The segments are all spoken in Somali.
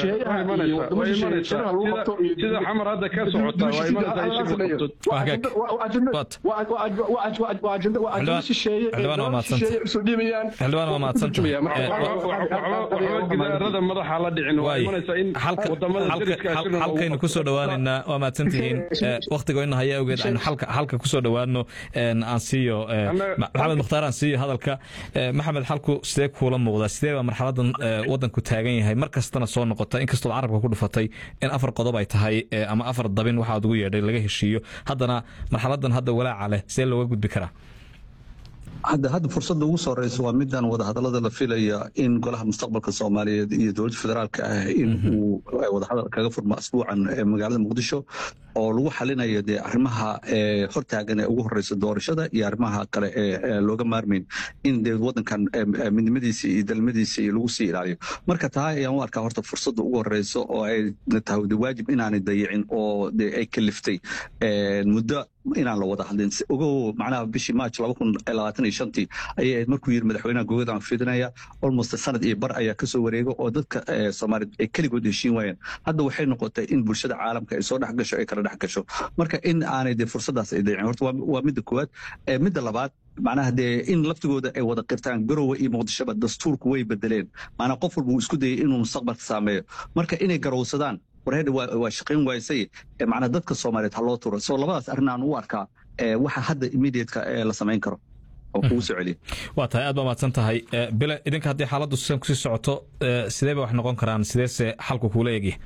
shisheeyaha iyo wadamo shisheeye shiraha lagu qabto iyo sida xamar hadda ka socota waa imanaysaa in shir lagu qabto waa ajando shisheeye shisheeye isu dhimayaan xildhibaan waa mahadsantahay waxba gidaarada madaxa la dhicin waa imanaysaa in wadamada dariska shir halkaynu kusoo dhowaanaynaa waa mahadsantihiin waktigoyna haya awgeed aynu halka halka kusoo dhowaano aan siiyo maxamed mukhtaar aan siiyo hadalka maxamed xalku sidee kuula muuqdaa sidee baa marxaladan wadanku taagan yahay mar kastana soo noqota inkastood carabka ku dhufatay in afar qodob ay tahay ama afar dabin waxaad ugu yeedhay laga heshiiyo haddana marxaladan hadda walaaca leh sidee looga gudbi karaa hadda hadda fursadda ugu soreysa waa midaan wadahadalada la filaya in golaha mustaqbalka soomaaliyeed iyo dowladda federaalka ah in uu wadahadal kaga furmo asbuucan magaalada muqdisho oo lagu xalinayo dee arrimaha hortaagan ee ugu horeysa doorashada iyo arrimaha kale ee looga maarmayn in dee wadankan midnimadiisa iyo dalmadiisa iyo lagu sii ilaaliyo marka taa ayaan u arkaa horta fursadda ugu horeysa oo ay tahay de waajib inaanay dayicin oo de ay kaliftay muddo inaan la wada hadlin ogow macnaha bishii march laba kun labaatan iyo shantii ayay ahayd markuu yiri madaxweynaha gogadaan fidinaya almost sanad iyo bar ayaa kasoo wareega oo dadka soomaaliyeed ay keligood heshiin waayeen hadda waxay noqotay in bulshada caalamka ay soo dhex gasho ay kala dhex gasho marka in aanay dee fursadaas ay dayicin horta waa midda koowaad midda labaad macnaha dee in laftigooda ay wada qirtaan garowe iyo muqdishoba dastuurku way bedeleen maanaa qof walba uu isku dayay inuu mustaqbalka saameeyo marka inay garowsadaan warheedha waa shaqayn waysay macnaa dadka soomaaliyeed ha loo turo soo labadaas arrin aan u arkaa waxa hadda immediateka la samayn karo oo kugu soo celiya waa tahay aad baa mahadsan tahay bile idinka haddii xaaladdu sidan kusii socoto sidee bay wax noqon karaan sideese xalku kuula egya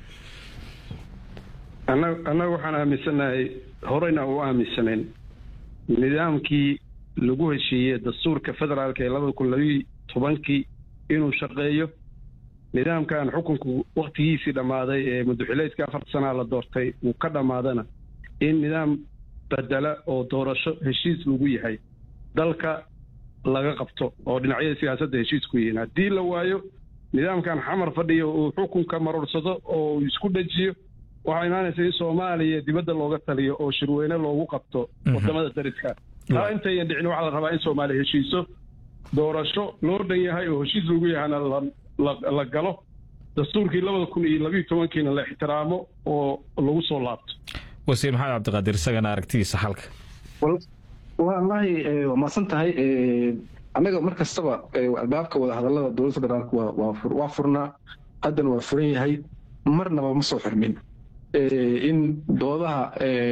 annaga waxaan aaminsanahay horeyna u aaminsanayn nidaamkii lagu heshiiyey dastuurka federaalka ee labada kun labiyo tobankii inuu shaqeeyo nidaamkan xukunku waktigiisii dhammaaday ee madaxileedka afarta sanaa la doortay uu ka dhammaadana in nidaam bedela oo doorasho heshiis lagu yahay dalka laga qabto oo dhinacyada siyaasadda heshiis ku yihiin haddii la waayo nidaamkan xamar fadhiya uu xukunka maruursado oo uu isku dhejiyo waxaa imaanaysa in soomaaliya dibadda looga taliyo oo shirweyne loogu qabto wadamada dariska taa intayan dhicin waxaa la rabaa in soomaaliya heshiiso doorasho loo dhan yahay oo heshiis lagu yahana la galo dastuurkii labada kun iyo labiyo tobankiina la ixtiraamo oo lagu soo laabto wasiir maxamed cabdiqaadir isagana aragtidiisa xalka wallaahi waa mahadsan tahay annaga mar kastaba albaabka wadahadalada dowladda federaalk waa furnaa haddana waa furan yahay marnaba ma soo xirmin in doodaha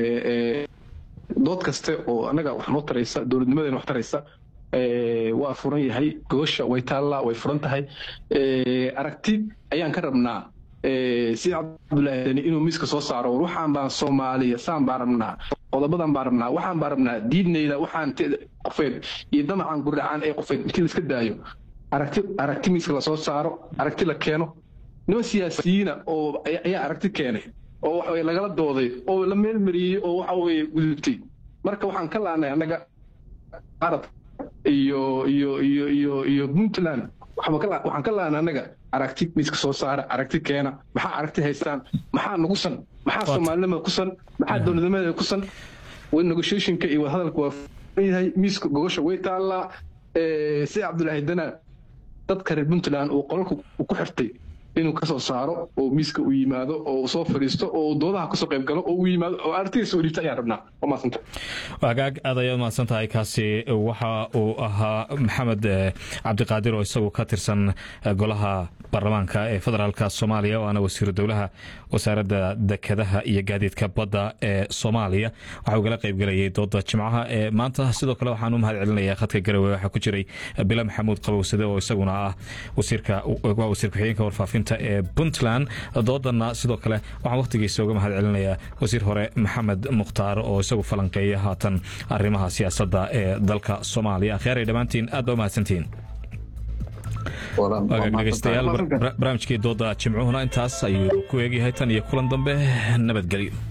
dood kaste oo annaga wax noo taraysa dowladnimadeena wax taraysa waa furan yahay goosha way taallaa way furan tahay aragti ayaan ka rabnaa si cabdulaahi dani inuu miiska soo saaro waxaan baan soomaaliya saan baan rabnaa qodobadan baan rabnaa waxaan baan rabnaa diidnayda waxaan qofeed iyo damacan gurdhacaan ee qofeed intii la iska daayo aragti aragti miiska lasoo saaro aragti la keeno niman siyaasiyiina oo ayaa aragti keenay oo waxa lagala dooday oo la meelmariyey oo waxa weye gudubtay marka waxaan ka laanay annaga arab iyo iyo iyo iyo iyo puntland waxaan ka laana annaga aragti miiska soo saara aragti keena maxaa aragti haystaan maxaa nugusan maxaa soomaalinimada kusan maxaa dowladnimadeeda kusan negotiationka iyo wadahadalka waa yahay miiska gogosha way taallaa si cabdulaahi dana dadka reer puntland uu qolalka ku xirtay inuu kasoo saaro oo miiska u yimaado oo soo fadhiisto oo doodaha kasoo qayb galo oo u yimaado oo aragtidiisa u dhiibta ayaan rabnaa waa mahadsanta hagaag aad ayaad mahadsan tahay kaasi waxa uu ahaa maxamed cabdiqaadir oo isagu ka tirsan golaha baarlamaanka ee federaalka soomaaliya oo ana wasiiru dowlaha wasaaradda dekedaha iyo gaadiidka badda ee soomaaliya waxa uu gala qaybgelayay dooda jimcaha ee maanta sidoo kale waxaan u mahad celinaya khadka garowe waxaa ku jiray bila maxamuud qabowsade oo isaguna ah wasiirka wasiir ku-xigeenka warfaafinta ee puntland doodana sidoo kale waxaan wakhtigiisa uga mahad celinayaa wasiir hore maxamed mukhtaar oo isagu falanqeeya haatan arrimaha siyaasadda ee dalka soomaaliya akhyaray dhammaantiin aad baa u mahadsantihiin dhegeystayaal barnaamijkii dooda jimcuhuna intaas ayuu ku eegyahay tan iyo kulan dambe nabadgelyo